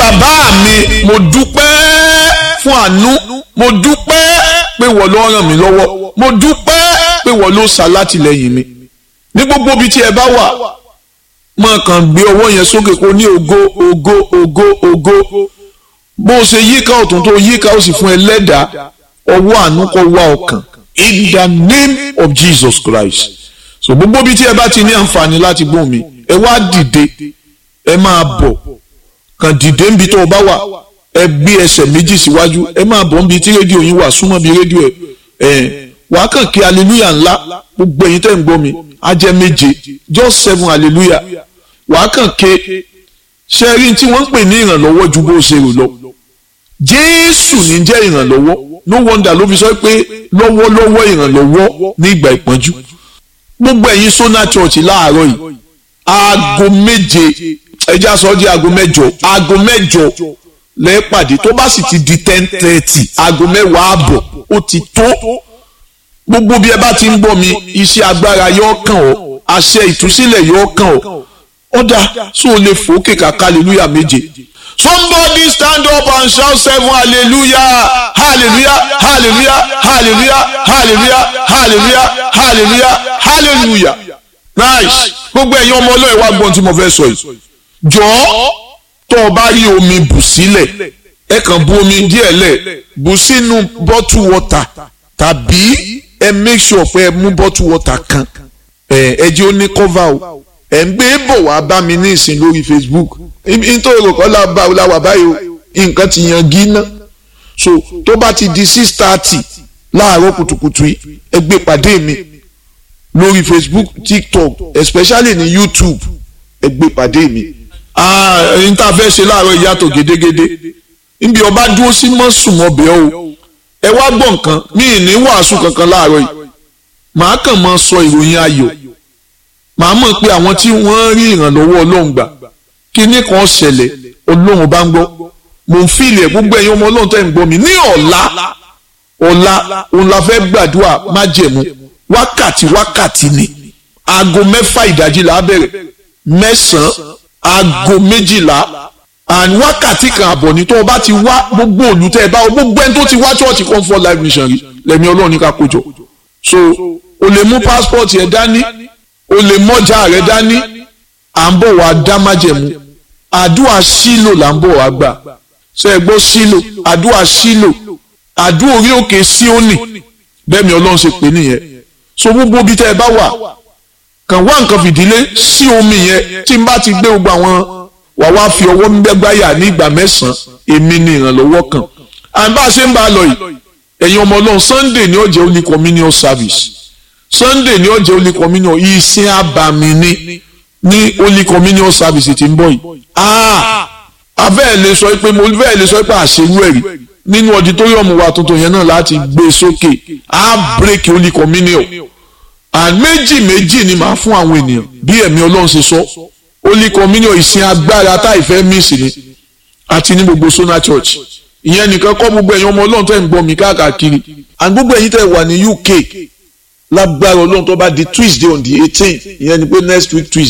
bàbá mi mo dúpẹ́ fún àánú mo dúpẹ́ pé wọ́n ló ràn mí lọ́wọ́ mo dúpẹ́ pé wọ́n ló ṣàlátìlẹ́yìn mi ní gbogbo ibi tí ẹ bá wà máa kàn gbé ọwọ́ yẹn sókè kó ní ògo ògo ògo ògo bó o ṣe yíká ọ̀tún tó yíká ó sì fún ẹlẹ́dàá ọwọ́ àánú kó wá ọkàn in the name of Jesus Christ so gbogbo ibi tí ẹ bá ti ní àǹfààní láti gbóhùn mi ẹ wá dìde ẹ máa bọ̀ kàn dìde níbi tó o bá wà ẹ gbé ẹsẹ̀ méjì síwájú ẹ máa bọ̀ níbi tí rédíò yín wà súnmọ́ bí rédíò ẹ ẹ wàá kàn kí hallelujah ńlá gbogbo ẹ̀yin tẹ́ ń gbọ́ mi á jẹ́ méje just seven hallelujah wàá kàn ké ṣe rí tí wọ́n ń pè ní ìrànlọ́wọ́ ju bó ṣe rò lọ jésù ní jẹ́ ìrànlọ́wọ́ no wonder ló fi sọ pé lọ́wọ́lọ́wọ́ ìrànlọ́wọ́ ní ìgbà ìpọ́njú gbogbo ẹ̀yin sona church láàárọ̀ yìí aago méje ẹja sọ di aago mẹ́jọ aago mẹ́jọ lẹ́ẹ̀pàdé tó bá sì ti di ten thirty aago mẹ́wàá àbọ̀ ó ti tó gbogbo bí ẹ bá ti ń gbọ́ mi iṣẹ́ agbára yóò kàn ọ́ àṣẹ ìtúsílẹ̀ yóò kàn ọ́ ọ̀dà so lè fòókè kàkà hallelujah méje somebody stand up and shout seven hallelujah hallelujah hallelujah hallelujah hallelujah hallelujah hallelujah hallelujah nice gbogbo ẹ̀yin ọmọ ọlọ́ọ̀ wá gbọ́n tí mo fẹ́ sọ yìí jọ̀ọ́ tó o bá rí omi bù sílẹ̀ ẹ kàn bu omi díẹ̀ lẹ̀ bù sínú bottle water tàbí ẹ make sure pé ẹ mú bottle water kan ẹ ẹ jẹ́ ó ní cover o ẹ̀ ń gbé bọ̀ wá bá mi ní ìsìn lórí Facebook nítorí òkò láwà báyìí o nǹkan ti yan gíná so tó bá ti di six thirty láàárọ̀ kùtùkùtù yìí ẹ gbé pàdé mi lórí Facebook TikTok especially ní YouTube ẹ gbé pàdé mi. ẹni tá a fẹ́ ṣe láàárọ̀ ìyàtọ̀ gédégédé níbi ọba dúró sí mọ́sùmọ́bẹ̀ o ẹ wá gbọ́ nǹkan mi ì ní wàásù kankan láàárọ̀ yìí màá kàn máa sọ ìròyìn ayọ̀ màá mọ̀ pé àwọn tí wọ́n rí ìrànlọ́wọ́ ọlọ́run gbà kíní kan ṣẹlẹ̀ ọlọ́run bá ń gbọ́ mò ń fìlẹ̀ gbogbo ẹ̀yin ọmọ ọlọ́run tẹ́ ń gbọ́ mi ní ọ̀la ọ̀la òun la fẹ́ gbàdúrà májẹ̀mú wákàtí wákàtí ni aago mẹ́fà ìdájí là á bẹ̀rẹ̀ mẹ́sàn-án aago méjìlá and wákàtí kan àbọ̀ ní tó o bá ti wá gbogbo olùtẹ́ ẹ bá o gbogbo ẹni tó ti wá church comfort life mission rí lẹ́mi ọlọ́run ní ká kójọ so o lè mú passport yẹn dání o lè mọ́jà rẹ dání à ń bọ̀ wá dá májẹ̀mú àdúrà sílò là ń bọ̀ wá gbà ṣe é gbọ́ sílò àdúrà sílò àdúrà orí òkè síónì bẹ́ẹ̀ mi ọlọ́run ṣe pè nìyẹn so gbogbo bí tẹ́ ẹ bá wà kàn wá nǹkan fìdílé sí omi yẹn tí n bá ti gbé gbogbo àwọn wà wá fi ọwọ́ gbẹ́gbáyà ní ìgbà mẹ́sàn-án èmi ni ìrànlọ́wọ́ kan à ń bá a ṣe ń bá a lọ yìí ẹ̀yin ọmọ ọlọ́run Sunday ni ó jẹ́ holy communion service Sunday ni ó jẹ́ holy communion ìsìn àbàmì ni ní holy communion service tí ń bọ̀ yìí afẹ́ lè sọ pé mo fẹ́ lè sọ pé àṣewú ẹ̀rí nínú auditorium wa tuntun yẹn náà láti gbé sókè á break holy communion and méjì méjì ni màá fún àwọn ènìyàn bí ẹ̀mí ọlọ́run ṣe sọ holy communion ìsìn agbára tá ìfẹ́ miss ni àti ní gbogbo Sona Church ìyẹn nìkan kọ́ gbogbo ẹ̀yin ọmọ ọlọ́run tẹ́ ń gbọ́ mi káàkiri and gbogbo ẹ̀yin tẹ́ wà ní UK lágbára ọlọ́run tó bá di Tuesday on the eighteen ìyẹn ni pé next week Tuesday.